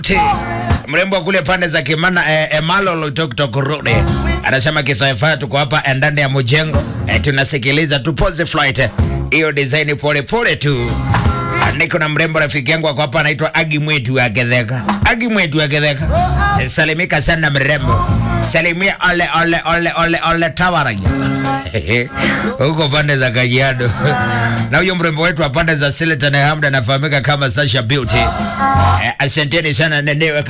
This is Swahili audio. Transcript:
mrembo wa kule pande za Kimana eh, Emalo Toktok Road anasema kisaifaa, tuko hapa ndani ya mjengo eh, tunasikiliza tu pose flight hiyo design pole pole tu. Niko na mrembo rafiki yangu ako hapa anaitwa Agi Mwetu wa Gedheka. Agi Mwetu wa Gedheka. Eh, Salimika sana mrembo. Salimia ole ole ole ole ole Tawaraya. Huko pande za Kajiado. Na huyo mrembo wetu wa pande za Sileta na Hamda anafahamika kama Sasha Beauty. Eh, asanteni sana nenewe